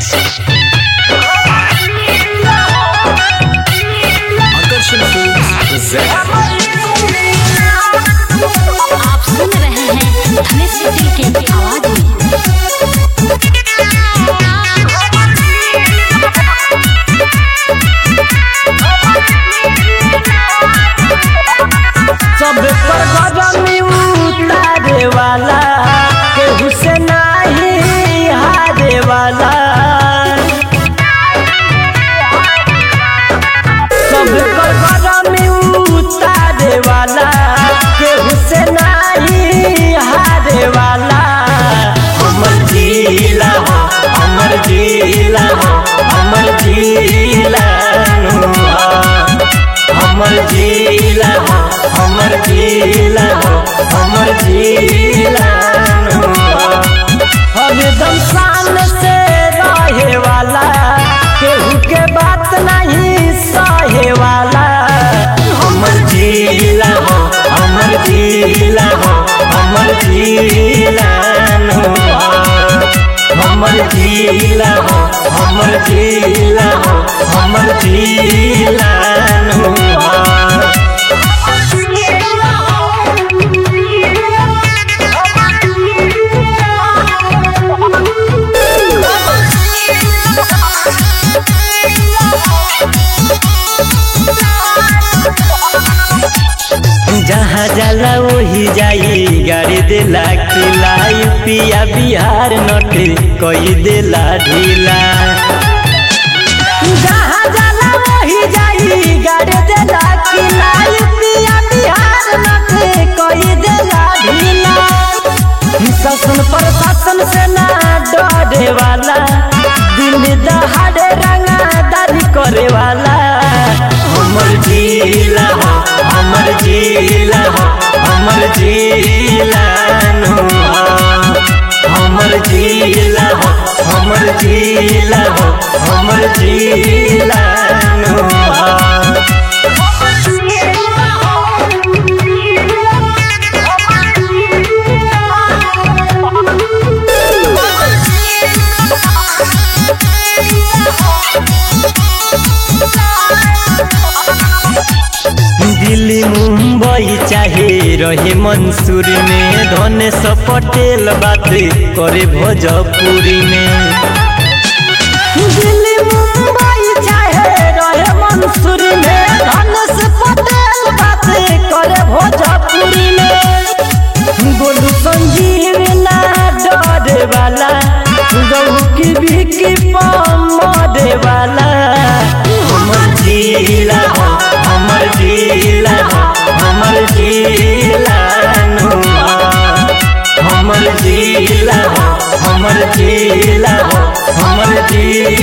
Akarshan Films present आप सुन रहे हैं धनेश सिटी के आवाज में सब पर गरमी उतारे वाला केहू से नाही हारे वाला सब पर गरमी उतारे वाला केहू से नाही हारे वाला हमर जिला हो हमर जिला हो हमर जिला नु हो। हमर जिला हो हमर जिला हो हमर जिला हो। हरदम शान से रहे वाला केहू के बात नहीं सहे वाला हमर जिला हो हमर जिला हो हमर जिला हो। हमर जिला हो हमर जिला हो हमर जिला हो। जहाँ जाला वही जाई गाड़ी देला खिलाई पिया बिहार नट कई देला ढीला जहाँ जाला वही जाई गाड़ी देला खिलाई पिया बिहार नट कई देला ढीला शासन प्रशासन से ना डरे वाला दिन दहाड़े रंगादारी करे वाला हमर जिला हो हमर जिला हो हमर जिला नु हो। हमर जिला हो हमर जिला हो हमर जिला नु हो। दिल्ली मुंबई चाहे रहे मंसूर में धनेश पटेल बात करे भोजपुरी में दिल्ली मुंबई चाहे रहे मंसूर में धनेश पटेल बात करे भोजपुरी में गोलू संजीव ना डरे वाला गहू की बिकी मरे वाला हमर जिला हो हमर जिला हो हमर जिला नु हो। हमर जिला हो हमर जिला हो हमर जिला